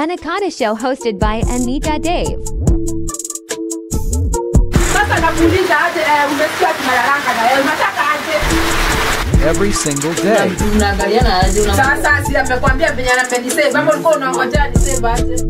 Anaconda Show hosted by Anita Dave. Sasa nakuuliza aje, eh, umesikia tunalalanga na wewe unataka aje? every single day. Unaangaliana aje una Sasa si amekwambia venye amenisave, ama ulikuwa unangojea nisave aje?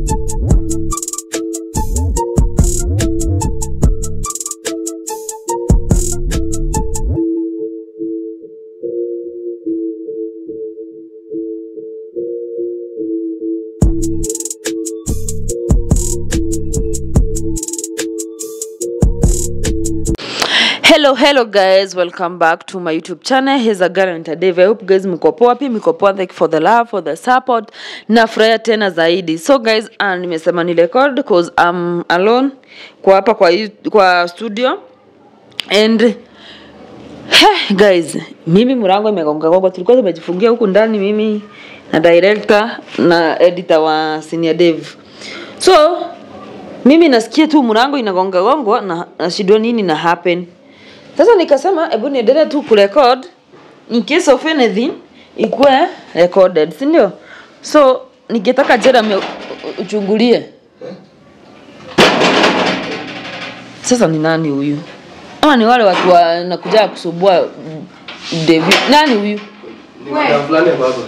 Hello, hello guys, welcome back to my YouTube channel. Here's a guarantee Dave. I hope guys mko poa pia mko poa. Thank you for the love, for the support. Nafurahia tena zaidi. So guys, uh, nimesema ni record because I'm alone kwa hapa kwa yu- kwa studio and Heh, guys, mimi mlango imegonga gonga, tulikuwa tumejifungia huku ndani mimi na director na editor wa Senior Dev. So mimi nasikia tu mlango inagonga gongwa na nashindwa nini na happen. Sasa nikasema hebu niendelee tu kurecord in case of anything ikuwe recorded, si ndio? So ningetaka Jeremy u- u- uchungulie. Sasa ni nani huyu? Ama ni wale watu wanakuja kusumbua mm, David. Nani huyu? Ni madam fulani ya baba.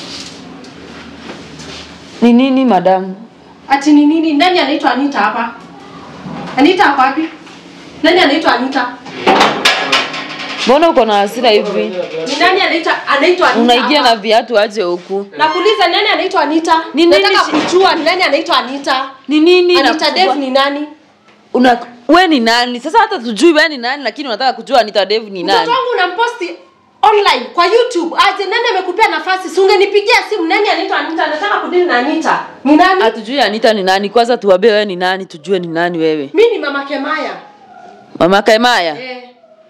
Ni nini madamu? Ati ni nini? Nani anaitwa Anita hapa? Anita hapa wapi? Nani anaitwa Anita? Mbona uko na hasira hivi? Ni nani anaitwa anaitwa Anita? Unaingia na hapa? viatu aje huku? Nakuuliza nani anaitwa Anita? Ni nini Nataka shi- kujua ni nani anaitwa Anita. Ni nini? Anita inakusumbua? Dev ni nani? Una we ni nani? Sasa hata tujui we ni nani lakini unataka kujua Anita Dev ni Mtoto nani? wangu unamposti online kwa YouTube. Aje nani amekupea nafasi? Si ungenipigia simu nani anaitwa Anita? Nataka kudili na Anita. Ni nani? Hatujui Anita ni nani. Kwanza tuambie wewe ni nani, tujue ni nani wewe. Mimi ni Mama Kemaya. Mama Kemaya. Eh.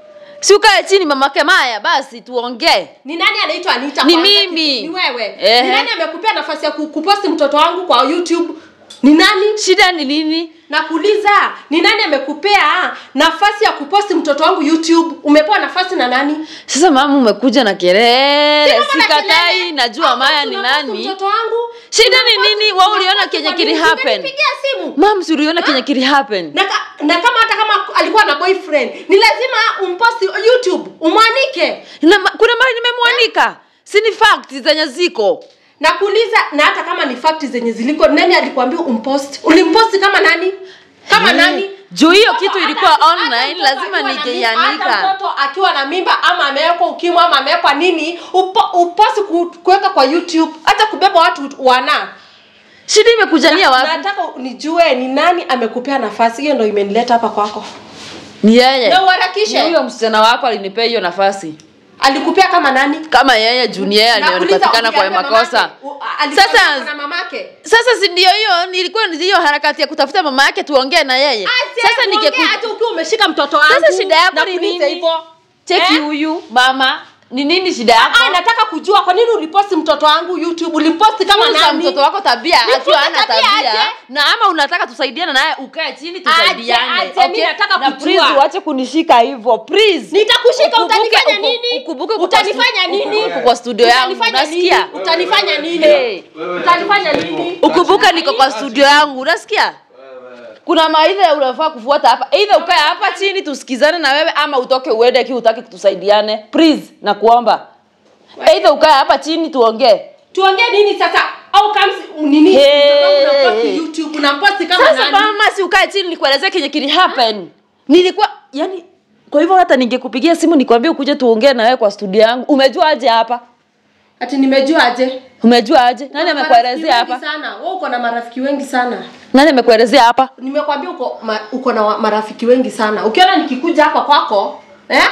Si ukae chini Mama Kemaya basi tuongee. Ni nani anaitwa Anita? Ni kwanza? mimi. Ni wewe. Ehe. Ni nani amekupea nafasi ya ku- kuposti mtoto wangu kwa YouTube? Ni nani? Shida ni nini? Nakuuliza, ni nani amekupea nafasi ya kuposti mtoto wangu YouTube? Umepewa nafasi na nani? Sasa mama umekuja na kelele. Si mama na Sikatai, kelele. najua Au Maya ni unaposti nani. Mtoto wangu? Shida ni Unaposti- nini? Wewe uliona unaposti kenye kwa kili nini? happen? Usinipigie simu. Mam, si uliona kenye kili happen? Na, ka, na kama hata kama alikuwa na boyfriend, ni lazima umposti YouTube, umwanike. Na, ma- kuna mali nimemwanika. Si ni fact zenye ziko. Nakuuliza, na hata kama ni fakti zenye ziliko, nani alikwambia umpost? Ulimposti kama nani? Kama Eh, nani? juu hiyo Mtoto kitu hata- ilikuwa hata online, mtoto lazima akiwa na mimba- ningeianika. Hata mtoto akiwa na mimba ama amewekwa ukimwi ama amewekwa nini, upo, uposti ku- kuweka kwa YouTube, hata kubeba watu wana. Shida imekujania wapi? Nataka nijue ni nani amekupea nafasi. Hiyo ndio imenileta hapa kwako. Ni yeye. Na uharakishe. Ni huyo msichana wako alinipea hiyo nafasi. Alikupea kama nani? Kama yeye juu ni yeye Nakuuliza, alipatikana kwa uliambia makosa. mamake? U- alikuwa Sasa na mamake. sasa si ndio hiyo nilikuwa ni hiyo harakati ya kutafuta mama yake tuongee na yeye. Aje, Sasa uongee ningeku hata ukiwa umeshika mtoto wangu. Sasa shida yako ni Nakuuliza nini? hivyo. Cheki Eh? huyu mama. Ni nini shida yako? Ah, nataka kujua kwa nini uliposti mtoto wangu YouTube? Ulimposti kama Funza nani? mtoto wako tabia Nifunze akiwa hana tabia tabia aje? na ama unataka tusaidiane naye ukae chini tusaidiane aje, mimi nataka na kujua. please uache kunishika hivyo please Nitakushika Ukumbuke- utanifanya uku- nini? ukumbuke uko Utanifanya kwa stu- nini? uko kwa studio yangu Utanifanya nini? unasikia Utanifanya nini? Hey. Utanifanya nini? ukumbuke niko kwa studio yangu unasikia kuna maidha unafaa kufuata hapa either ukae hapa chini tusikizane na wewe ama utoke uende ki utaki tusaidiane please nakuomba either ukae hapa chini tuongee Tuongee nini sasa? Au kama nini? Hey. Mtoto wangu unaposti YouTube, unamposti kama sasa nani? mama si ukae chini nikuelezee kenye kili happen nilikuwa yani kwa hivyo hata ningekupigia simu nikwambie ukuje tuongee na wewe kwa studio yangu umejua aje hapa Ati nimejua aje? umejua aje nani Marafiki amekuelezea wengi hapa Sana. Wewe uko na marafiki wengi sana. nani amekuelezea hapa Nimekwambia uko ma, uko na wa- marafiki wengi sana. Ukiona nikikuja hapa kwako, eh?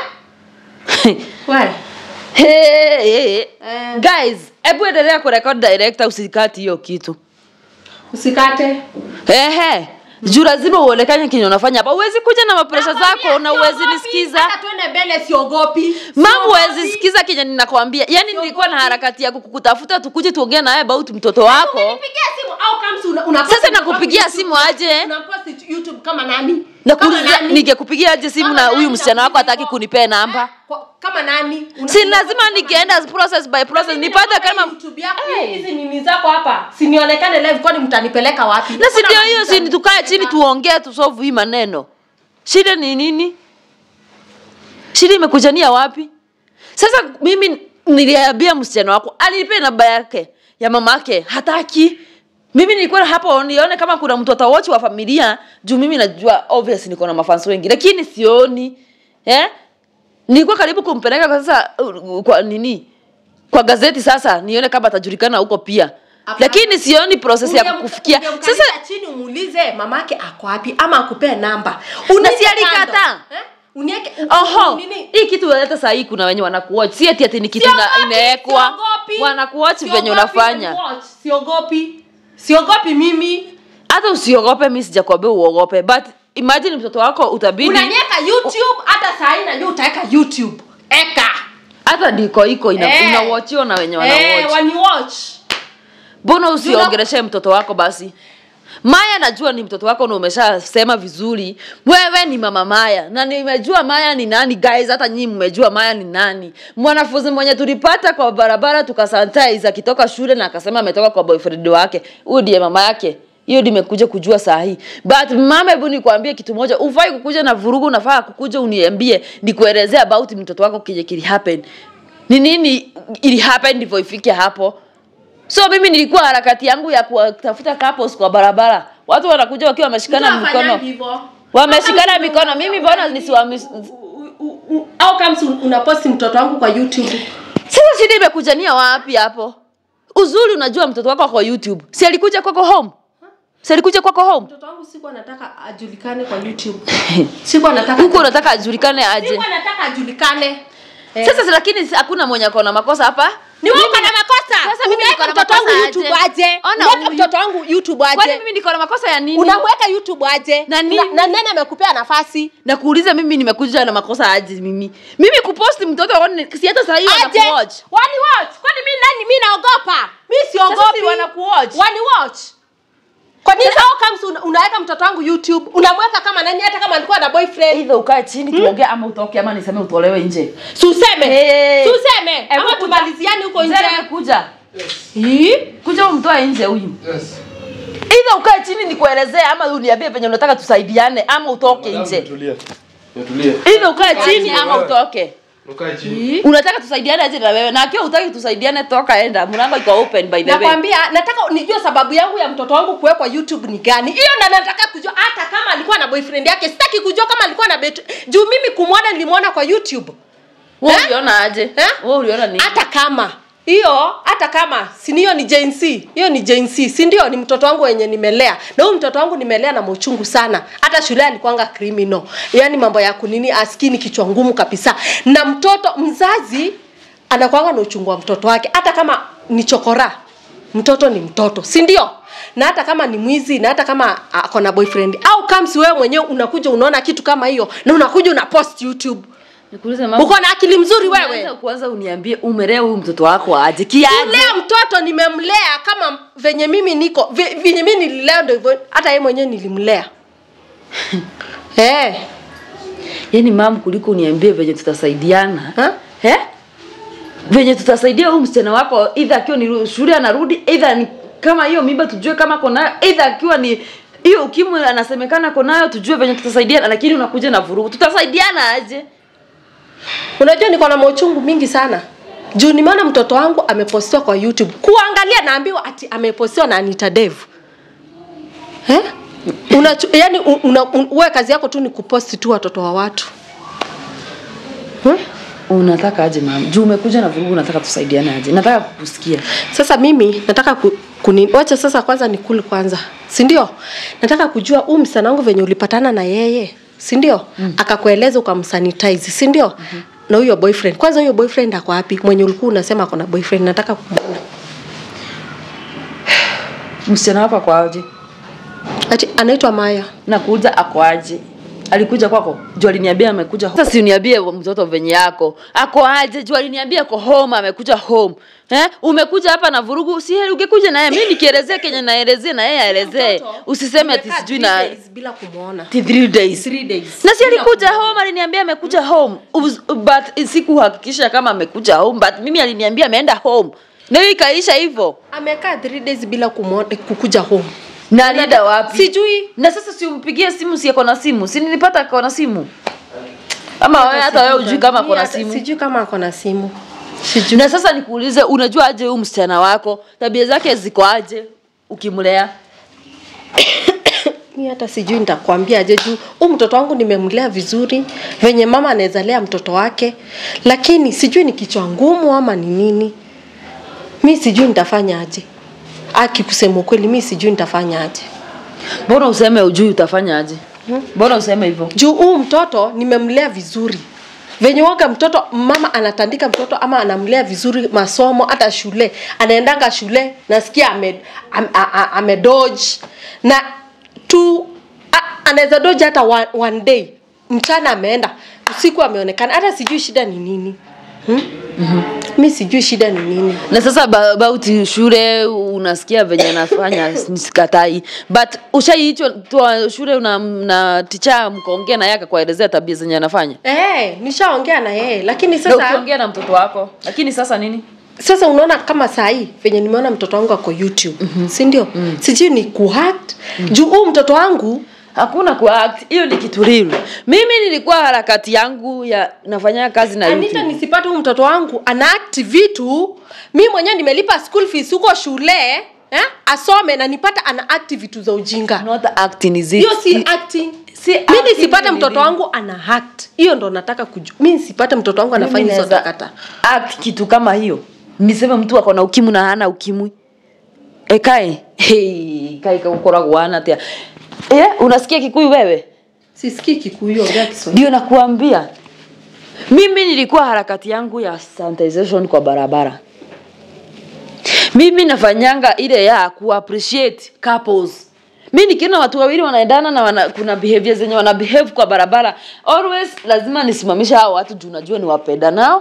Wewe. hey, hey. Eh. guys hebu endelea kurekod director usikati hiyo kitu Usikate. ehe juu lazima uonekane kenye unafanya hapa uwezi kuja na mapresha zako na uwezi nisikiza Hata tuende mbele siogopi. mam Siogopi. uwezi sikiza kenye ninakwambia yani nilikuwa na harakati ya kukutafuta tukuje tuongee nawe about mtoto wako Unipigie simu au kama si una, una Sasa nakupigia simu aje? Unaposti YouTube kama nani? nakuuliza nani? ningekupigia aje simu Kama na nani huyu msichana wako nakuuliza hataki hivyo? kunipea namba Eh, kwa- kama nani Una- si una- lazima kama nikienda process by process Mimi nipate naomba kama YouTube yako, hizi nini zako hapa sinionekane live kwani mtanipeleka wapi na si Hakuna ndio mahali hiyo si ni tukae chini mtanipeleka. tuongee tusolve hii maneno shida ni nini shida imekujania wapi sasa mimi niliambia msichana wako alinipea namba yake ya mama yake hataki mimi nilikuwa hapo nione kama kuna mtu atawochi wa familia juu mimi najua obvious niko na mafans wengi lakini sioni eh? nilikuwa karibu kumpeleka kwa sasa uh, kwa nini kwa gazeti sasa nione kama atajulikana huko pia Hapana. lakini sioni process ya Ungemka- kukufikia ungemkalisha sasa chini umuulize mamake ako wapi ama akupee namba Na Unieke si alikataa? kando. Eh? Unieke- u- oho nini? hii kitu hata sahii kuna wenye wanakuwatch si ati ati ni kitu ina- Siogopi, inawekwa siogopi. wanakuwatch Siogopi venye unafanya watch, siogopi siogopi mimi hata usiogope mi sijakwambia uogope but imagine mtoto wako utabidi unanieka youtube hata sahii najua utaweka youtube eka hata diko iko ina, Eh. unawachiwa na wenye Eh, wanawatch waniwatch mbona usiongeleshe mtoto wako basi maya najua ni mtoto wako na umeshasema vizuri wewe ni mama maya na nimejua maya ni nani guys hata nyinyi mmejua maya ni nani mwanafunzi mwenye tulipata kwa barabara tukasanitize akitoka shule na akasema ametoka kwa boyfriend wake huyu ndiye mama yake hiyo nimekuja kujua saa hii but mama hebu nikwambie kitu moja ufai kukuja na vurugu unafaa kukuja uniambie nikuelezea about mtoto wako kenye kili happen ni nini ili happen ndivyo ifike hapo so mimi nilikuwa harakati yangu ya kuwatafuta couples kwa barabara watu wanakuja wakiwa wameshikana Mtu mikono afanyangi hivyo. Wameshikana How comes mikono. una- Mimi mbona nisiwami- u- u- u- how comes un- unaposti mtoto wangu kwa youtube sasa shida imekujania wapi hapo uzuri unajua mtoto wako kwa youtube si alikuja kwako home si alikuja kwako home mtoto wangu sikuwa nataka ajulikane kwa youtube sikuwa nataka huku unataka ajulikane aje sikuwa nataka ajulikane Eh. sasa si lakini si- hakuna mwenye akona makosa hapa ni wewe Mimi- uko na makosa Sasa mimi Unaweka niko na mtoto wangu makosa youtube aje? aje Ona unaweka huyu. mtoto wangu youtube kwani aje mimi niko na makosa ya nini unamweka youtube aje Na nini? na nani amekupea nafasi na kuuliza mimi nimekuja na makosa aje mimi mimi kuposti mtoto wako si hata sahii aje wanakuwatch wani watch kwani mi nani mi naogopa mi Sasa si siogopi wanakuwatch. wani watch kwa nini how comes una, unaweka mtoto wangu youtube unamweka kama nani hata kama alikuwa na boyfriend either ukae chini tuongee ama utoke ama niseme utolewe nje suseme Hey. suseme Hebu ama kuja. tumaliziani huko nje Mzee amekuja Hii? kuja umtoe nje huyu Yes. either ukae chini nikuelezee ama uniambie venye unataka tusaidiane ama utoke Madam, nje Tulia. Tulia. either ukae chini ama wewe. utoke Ukae chini. unataka tusaidiane aje na wewe na akiwa utaki tusaidiane toka enda mlango iko open by the way nakwambia nataka nijue sababu yangu ya mtoto wangu kuwekwa youtube ni gani hiyo na nataka kujua hata kama alikuwa na boyfriend yake sitaki kujua kama alikuwa na bet juu mimi kumwona nilimwona kwa youtube wewe Eh? uliona aje Eh? wewe uliona nini hata kama hiyo hata kama si hiyo ni Gen Z hiyo ni Gen Z si ndio ni mtoto wangu wenye nimelea na huyu mtoto wangu nimelea na mauchungu sana hata shule alikuanga criminal yani mambo ya kunini askini kichwa ngumu kabisa na mtoto mzazi anakuanga na uchungu wa mtoto wake hata kama ni chokora mtoto ni mtoto si ndio na hata kama ni mwizi na hata kama ako na boyfriend au kams wewe mwenyewe unakuja unaona kitu kama hiyo na unakuja una post youtube nikuulize mama uko na akili mzuri wewe Kwanza- kwanza uniambie umelea huyu mtoto wako aje kiaje kulea mtoto nimemlea kama venye mimi niko ve- venye mimi nililea ndo hivyo hata yeye mwenyewe nilimlea eh yaani mam kuliko uniambie venye tutasaidiana Ha? eh? venye tutasaidia huyu msichana wako idha akiwa ni shule anarudi idha ni kama hiyo mimba tujue kama konayo idha akiwa ni hiyo ukimwi anasemekana konayo tujue venye tutasaidiana lakini unakuja na vurugu tutasaidiana aje unajua niko na mauchungu mingi sana juu nimeona mtoto wangu amepostiwa kwa youtube kuangalia naambiwa ati amepostiwa na anita dev eh? una, yani una, un, wewe kazi yako tu ni kuposti tu watoto wa watu hmm? unataka aje mama juu umekuja na vurugu unataka tusaidiane aje nataka kukusikia sasa mimi nataka ku, kuni, wacha sasa kwanza nikuli kwanza si ndio nataka kujua huu msichana wangu venye ulipatana na yeye si ndio mm. akakueleza ukamsanitize si ndio mm-hmm. na huyo boyfriend kwanza huyo boyfriend ako wapi mwenye ulikuwa unasema ako na boyfriend nataka kumwona msichana wako ako aje ati anaitwa maya nakuuliza ako aje alikuja kwako juu aliniambia amekuja home. sasa si uniambie mtoto venye yako ako aje juu aliniambia ako home amekuja home eh? umekuja hapa na vurugu si heri ungekuja naye mi nikielezea kenye naelezea na yeye aelezee Mtoto, usiseme ati nimekaa sijui three na days bila kumwona ati three days Three days. na si Bila alikuja kumwona. home aliniambia amekuja home Uz- but sikuhakikisha kama amekuja home but mimi aliniambia ameenda home na hiyo ikaisha hivyo amekaa three days bila kumwona kukuja home na alienda wapi sijui na sasa siumpigie simu si ako na simu si nilipata ako na simu ama wewe hata wewe ujui kama ako na Hata simu sijui kama ako na simu sijui na sasa nikuulize unajua aje huyu msichana wako tabia zake ziko aje ukimlea mi hata sijui nitakwambia aje juu huu mtoto wangu nimemlea vizuri venye mama anaweza lea mtoto wake lakini sijui ni kichwa ngumu ama ni nini mi sijui nitafanya aje aki kusema ukweli mi sijui nitafanya aje mbona useme ujui utafanya aje mbona useme hivyo juu huu mtoto nimemlea vizuri venye waga mtoto mama anatandika mtoto ama anamlea vizuri masomo hata shule anaendanga shule nasikia ame, am, a- a- ame dodge na tu a- anaweza dodge hata one, one day mchana ameenda usiku ameonekana hata sijui shida ni nini hmm? mm-hmm. mi sijui shida ni nini na sasa ba- about shule unasikia venye anafanya sikatai but ushaiitwa tua shule una, na ticha mkaongea na yake kuelezea tabia zenye anafanya Eh, nishaongea na yeye lakini na sasa ukiongea na mtoto wako lakini sasa nini sasa unaona kama saa hii venye nimeona mtoto wangu ako youtube mm-hmm. si ndio mm. sijui ni kuhat mm. juu huu mtoto wangu hakuna kuact hiyo ni kitu real mimi nilikuwa harakati yangu ya nafanya kazi na anita YouTube. nisipate huu mtoto wangu anaakti vitu mi mwenyewe nimelipa school fees huko shule eh? asome na nipata ana akti vitu za ujinga not acting is it hiyo si acting si mi acting nisipate ni mtoto nini? wangu ana act hiyo ndo nataka kujua mi nisipate mtoto wangu anafanya Mimi hizo naweza takata act kitu kama hiyo niseme mtu ako na ukimwi na hana ukimwi ekae hey, kai kaukoragwo hana atia eh, unasikia kikuyu wewe sisikii kikuyu ongea kiswahili ndio nakuambia mimi nilikuwa harakati yangu ya sanitization kwa barabara mimi nafanyanga ile ya kuappreciate couples mi nikiona watu wawili wanaendana na wana, kuna behavior zenye wana behave kwa barabara always lazima nisimamishe hao watu juu najua ni wapenda nao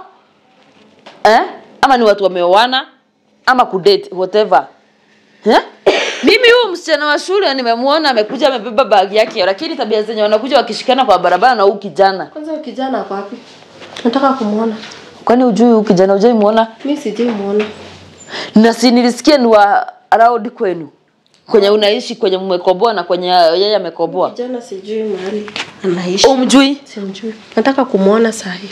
eh? ama ni watu wameoana ama kudate whatever eh? mimi huyu msichana wa shule nimemwona amekuja amebeba bagi yake lakini tabia zenye wanakuja wakishikana kwa barabara na huu kijana kwanza huyu kijana ako wapi nataka kumwona kwani ujui huu kijana ujai mwona mi sijai mwona na si nilisikia ni wa around kwenu kwenye unaishi kwenye mmekoboa na kwenye yeye amekoboa kijana sijui mahali anaishi umjui simjui nataka kumwona sahi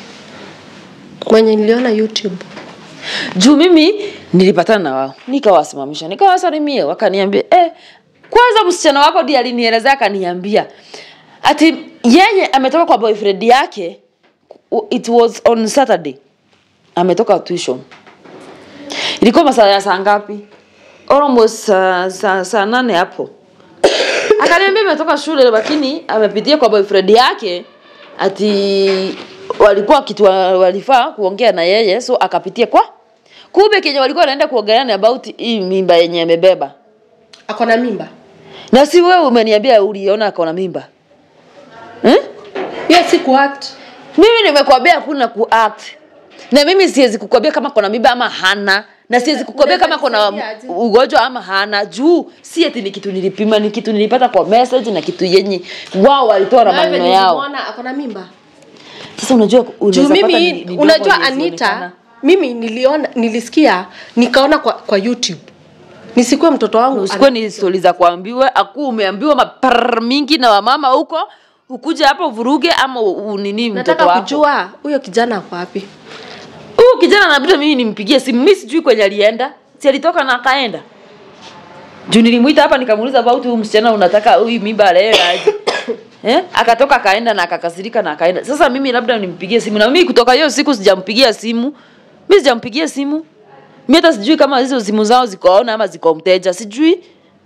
mwenye niliona youtube juu mimi nilipatana na wao nikawasimamisha nikawasalimia wakaniambia eh, kwanza msichana wako ndiye alinielezea akaniambia ati yeye ametoka kwa boyfriend yake it was on saturday ametoka tuition ilikuwa masaa ya saa ngapi almost saa saa saa nane hapo akaniambia ametoka shule lakini amepitia kwa boyfriend yake ati walikuwa kitu wa- walifaa kuongea na yeye so akapitia kwa kumbe kenye walikuwa wanaenda kuongelea ni about hii mimba yenye amebeba ako na mimba na si wewe umeniambia uliona akona mimba eh? hiyo si kuact mimi nimekwambia hakuna kuact na mimi siwezi kukwambia kama kona mimba ama hana na siwezi kukwambia kama kona Unaweza ugonjwa ama hana juu si ati ni kitu nilipima ni kitu nilipata kwa message na kitu yenye wao walitoa na maneno yao nilimwona ako na mimba sasa unajua juu unaweza pata mimi ni- ni unajua dogo anita ilionekana. mimi niliona nilisikia nikaona kwa, kwa youtube nisikuwe mtoto wangu usikuwe ni stori za kuambiwa aku umeambiwa mapar mingi na wamama huko ukuja hapa uvuruge ama u- u- nini mtoto nataka wako kujua huyo kijana ako wapi huyu kijana nabida mimi nimpigie simu mi sijui kwenye alienda si alitoka na akaenda juu nilimwita hapa nikamuuliza about huyu msichana unataka huyu mimba leo aje eh? akatoka akaenda na akakasirika na akaenda sasa mimi labda nimpigie simu na mimi kutoka hiyo siku sijampigia simu mi sijampigia simu mi hata sijui kama hizo simu zao zikoona ama ziko mteja sijui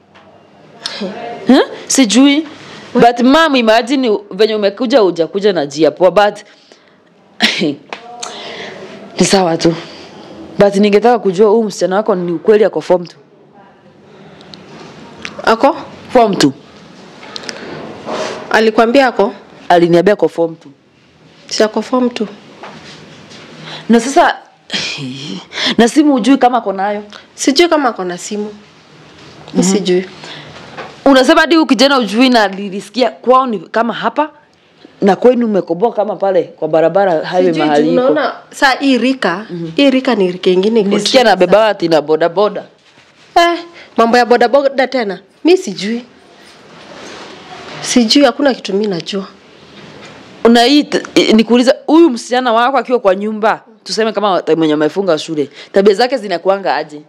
eh? sijui but mam imagine venye umekuja ujakuja na jia poa but ni sawa tu but ningetaka kujua huu msichana wako ni ukweli ako form tu ako form tu alikwambia ako aliniambia kwa form tu Siko form tu. na sasa na simu ujui kama ako nayo Sijui kama ako na simu. Mi sijui. unasema hadi huyu kijana ujui na nilisikia kwao ni kama hapa na kwenu umekoboa kama pale kwa barabara highway Sijui mahali juu iko unaona saa hii rika, hii rika ni rika ingine iko nilisikia chini na beba ati na boda boda Eh, mambo ya bodaboda tena mi sijui sijui hakuna kitu mi najua na hii t- eh, nikuuliza huyu msichana wako akiwa kwa nyumba tuseme kama mwenye amefunga shule tabia zake zinakuanga aje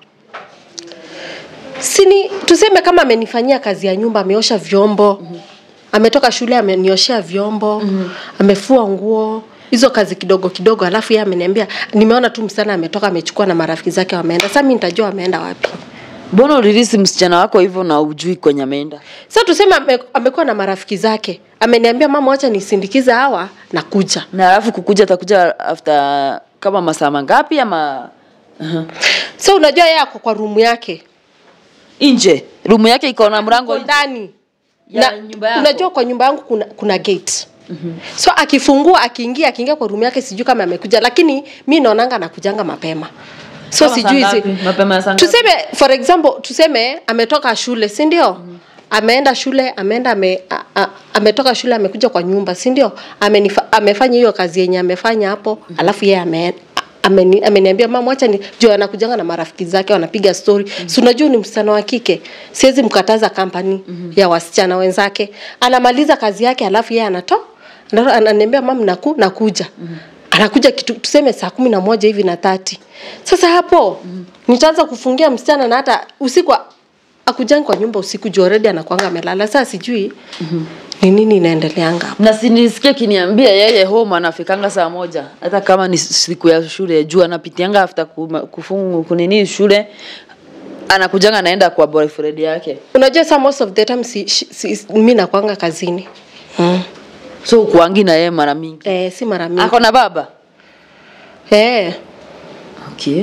sini tuseme kama amenifanyia kazi ya nyumba ameosha vyombo mm-hmm. ametoka shule amenioshea vyombo mm-hmm. amefua nguo hizo kazi kidogo kidogo alafu yeye ameniambia nimeona tu msichana ametoka amechukua na marafiki zake wameenda sasa mi nitajua wameenda wapi mbona ulirisi msichana wako hivyo na ujui kwenye ameenda sasa tuseme ame, amekuwa na marafiki zake ameniambia mama wacha nisindikize hawa na kuja na alafu kukuja atakuja after kama masaa mangapi ama uh-huh. so unajua yeye ako kwa rumu yake nje rumu yake iko na mlango Ako nje. ndani Ya na nyumba yako? unajua kwa nyumba yangu kuna, kuna gate mm-hmm. so akifungua akiingia akiingia kwa rumu yake sijui kama amekuja lakini mi naonanga anakujanga mapema so Kama saa sijui ngapi? zi- Mapema ya saa ngapi? tuseme for example tuseme ametoka shule si ndio mm-hmm. ameenda shule ameenda ame, a, a, ametoka shule amekuja kwa nyumba si ndio Amenifa- amefanya hiyo kazi yenye amefanya hapo mm-hmm. alafu yeye ame ameni- ameniambia mama wacha ni juu anakujanga na marafiki zake wanapiga story mm-hmm. si unajua ni msichana wa kike siwezi mkataza kampani mm-hmm. ya wasichana wenzake anamaliza kazi yake alafu yeye anato anato- ananiambia mama naku, nakuja mm-hmm. anakuja kitu tuseme saa kumi na moja hivi na tati sasa hapo mm-hmm. nitaanza kufungia msichana na hata usiku a- akujangi kwa nyumba usiku juu already anakuanga amelala sasa sijui mm-hmm. ni nini inaendeleanga hapo na sinisikia kiniambia yeye home anafikanga saa moja hata kama ni siku ya shule juu anapitianga after kuma- kufungu kunini shule anakujanga anaenda kwa boyfriend yake unajua sa most of the time si, si, si, mi nakwanga kazini mm. so ukuangi na yeye mara mingi eh, si mara mingi ako na baba eh. okay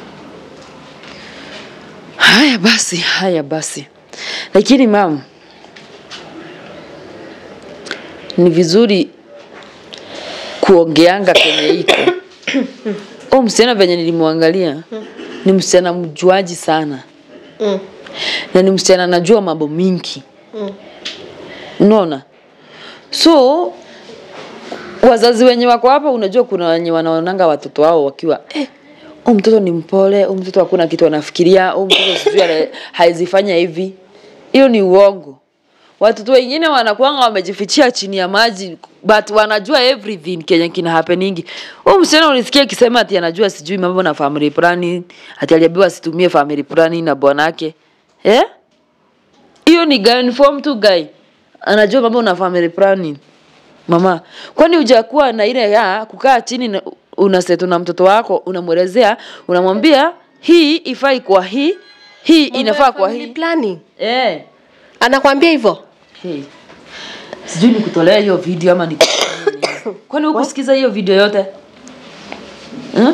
haya basi haya basi lakini mam ni vizuri kuongeanga penye iko o msichana venye nilimwangalia ni msichana mjuaji sana Mm. na ni msichana anajua mambo mingi unaona so wazazi wenye wako hapa unajua kuna wenye wanaonanga watoto wao wakiwa eh, huyu mtoto ni mpole huyu mtoto hakuna kitu anafikiria huyu mtoto sijui ana- haizifanya hivi hiyo ni uongo watoto wengine wanakuanga wamejifichia chini ya maji but wanajua everything kenye kina happeningi huyu msichana ulisikia akisema ati anajua sijui mambo na family planning ati aliambiwa asitumie family planning na bwanake eh hiyo ni guy form tu guy anajua mambo na family planning mama kwani hujakuwa na ile ya kukaa chini na unasetu na mtoto wako unamwelezea unamwambia hii ifai kwa hii hii inafaa kwa Family hii planning eh anakwambia hivyo hey. sijui nikutolea hiyo video ama ni kwani hukusikiza hiyo video yote huh?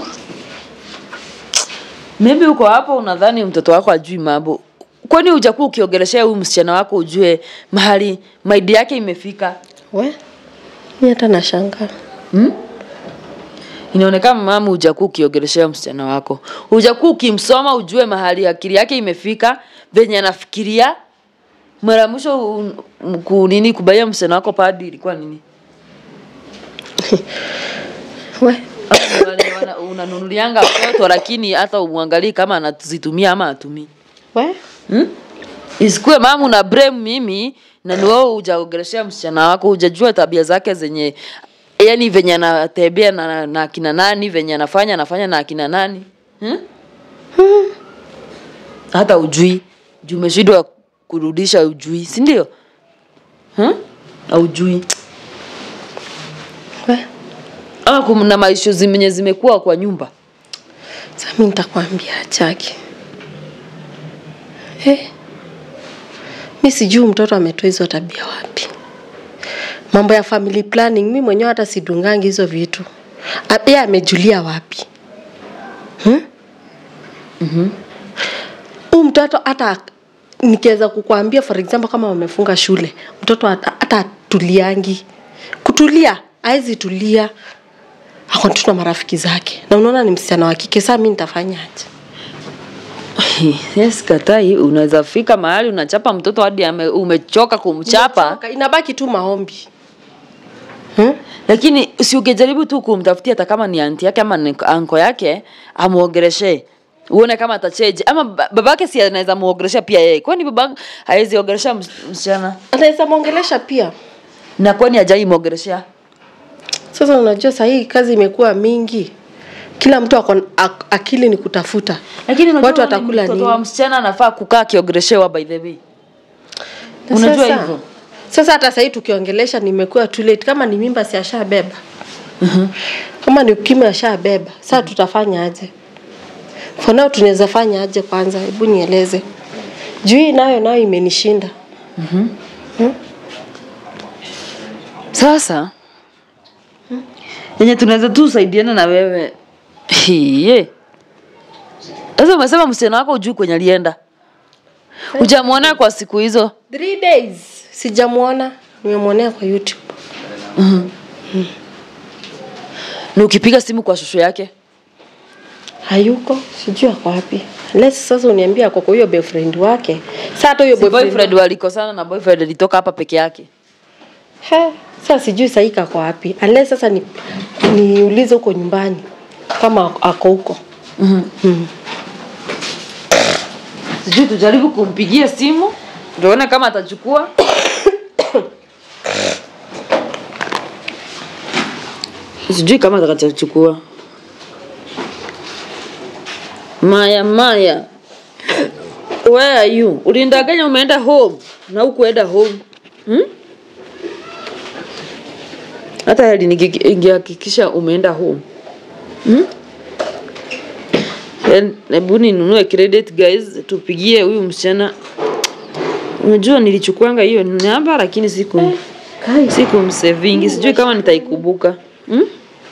maybe uko hapo unadhani mtoto wako ajui mambo kwani hujakuwa ukiongeleshea huyu msichana wako ujue mahali maidi yake imefika we mi hata nashanga inaonekana mama hujakuwa ukiongeleshea msichana wako hujakuwa ukimsoma ujue mahali akili yake imefika venye anafikiria mara ya mwisho un- m- ku- nini kubaia msichana wako padi ilikuwa nini we Ama wale wana- unanunulianga mtoto lakini hata umwangalii kama anazitumia ama atumii we hmm? isikue mama una blame mimi na ni wewe hujaongeleshea msichana wako hujajua tabia zake zenye yani venye anatembea na, na akina nani venye anafanya anafanya na akina nani hmm? hata ujui juu umeshindwa kurudisha ujui si ndio hmm? aujui we ama kuna maishu zenye zimekuwa kwa nyumba sa mi nitakwambia chake eh. mi sijui mtoto ametoa hizo tabia wapi mambo ya family planning mi mwenyewe hata sidungangi hizo vitu A- yeye amejulia wapi hmm? huu mtoto hata nikiweza kukwambia for example kama wamefunga shule mtoto hata hata atuliangi kutulia hawezi tulia ako tu na marafiki zake na unaona ni msichana wa kike saa mi nitafanyaje yes katai unaweza fika mahali unachapa mtoto hadi ame- umechoka kumchapa Nimechoka, inabaki tu maombi hmm? lakini si ukijaribu tu kumtafutia hata kama ni anti yake ama ni anko yake amuogereshe uone kama atacheji ama ba- babake si anaweza muogeresha pia yeye kwani baba hawezi ogeresha ms- msichana anaweza mwongelesha pia na kwani ajai muogereshea sasa unajua sahii kazi imekuwa mingi kila mtu ako, ak, akili ni kutafuta lakini unajua watu ni watakula mtoto nini wa msichana anafaa kukaa akiogereshewa by the way Na unajua sasa- hivyo sasa hata sahii tukiongelesha nimekuwa too late kama ni mimba si ashabeba kama ni ukimwi ashabeba saa tutafanya aje for now tunaweza fanya aje kwanza hebu nieleze juu hii nayo nayo imenishinda sasa yenye tunaweza tu saidiana na wewe hiye sasa umesema msichana wako ujui kwenye alienda ujamwona kwa siku hizo Three days sijamwona nimemwonea kwa youtube na ukipiga simu kwa shosho yake hayuko sijui ako wapi Unless sasa uniambia ako kwa huyo boyfriend wake saa hata huyo si boyfriend boyfriend walikosana na boyfriend alitoka hapa peke yake He, sasa sijui sahii kako wapi unless sasa ni niulize huko nyumbani kama ako huko sijui tujaribu kumpigia simu tuone kama atachukua sijui kama atakachachukua maya maya where are you ulindanganya umeenda home na ukuenda home hmm? hata heli niki- ingehakikisha umeenda home hmm? Then, hebu ninunue credit guys tupigie huyu msichana unajua nilichukuanga hiyo namba lakini siku siku msevingi sijui kama nitaikumbuka hmm?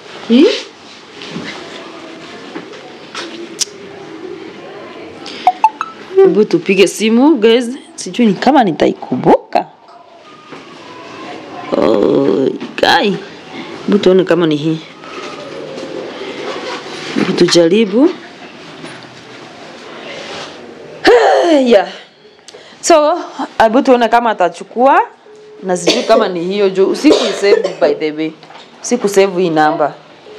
hebu tupige simu guys sijui ni kama nitaikumbuka oh, kai hebu tuone kama ni hii hebu tujaribu yeah. so hebu tuone kama atachukua na sijui kama ni hiyo juu sikusave by the way sikusave hii namba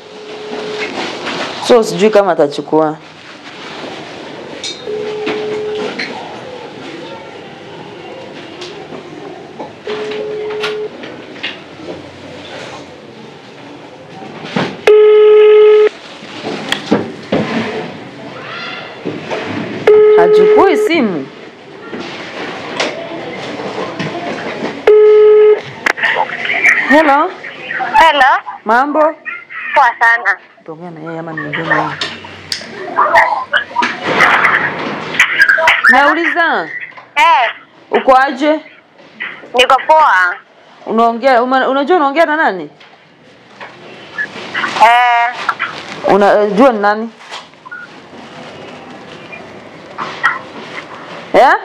so sijui kama atachukua hachukui simu hello Hello, mambo poa sana. tuongea na yeye ama niongee na yeye nauliza Eh, uko aje niko poa. unaongea uma- unajua unaongea na nani Eh, unajua ni nani yeah?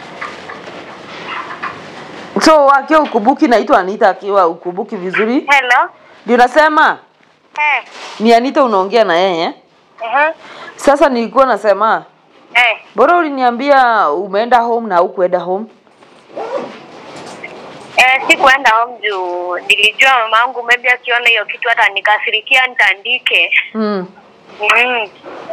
so akiwa ukubuki naitwa anita akiwa ukubuki vizuri hello. ndio nasema Eh, ni anita unaongea na yeye mhm. sasa nilikuwa nasema Eh, bora uliniambia umeenda home na hukuenda home eh, sikuenda home juu nilijua mamangu maybe akiona hiyo kitu hata nikasirikia nitandike. mm. Mm.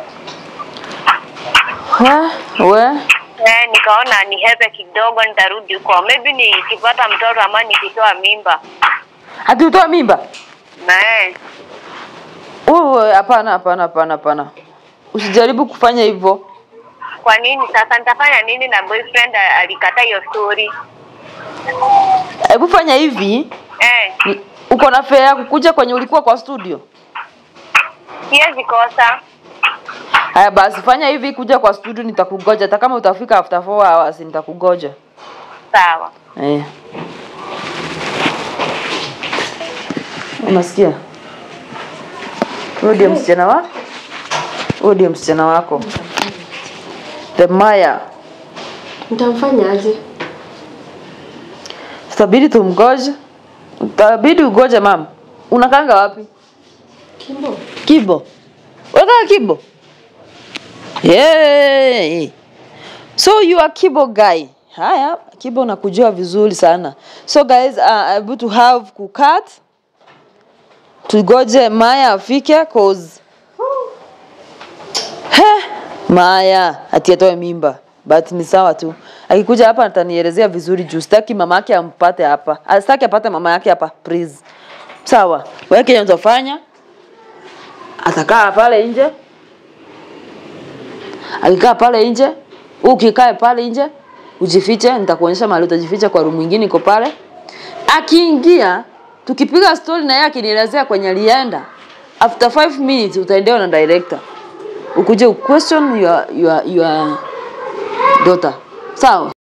we, we. Eh, nikaona ni hepe kidogo nitarudi huko. Maybe nikipata mtoto ama nikitoa mimba. hati utoa mimba Na eh, Wewe, hapana hapana hapana hapana usijaribu kufanya hivyo kwa nini sasa nitafanya nini na boyfriend alikataa hiyo story? hebu fanya hivi Eh, ni- uko na fea ya kukuja kwenye ulikuwa kwa studio siwezi kosa. haya basi fanya hivi kuja kwa studio nitakugoja hata kama utafika after 4 hours nitakugoja Sawa. eh. unasikia huyo ndio msichana wa huyo ndio msichana wako the maya Nitamfanya aje? tutabidi tumgoje utabidi ugoje mama unakanga wapi Kimbo. kibo unataka kibo yeah. so you are kibo guy haya kibo nakujua vizuri sana so guys uh, able to have kukat tugoje maya afike cause He, maya ati atoe mimba but ni sawa tu akikuja hapa atanielezea vizuri juu sitaki mama yake ampate hapa Ah, sitaki apate mama yake hapa please sawa weke yenye utafanya atakaa pale nje akikaa pale nje ukikae pale nje ujifiche nitakuonyesha mahali utajificha kwa room ingine iko pale akiingia tukipiga story na yeye akinielezea kwenye alienda after 5 minutes utaendewa na director ukuje question your, your, your daughter sawa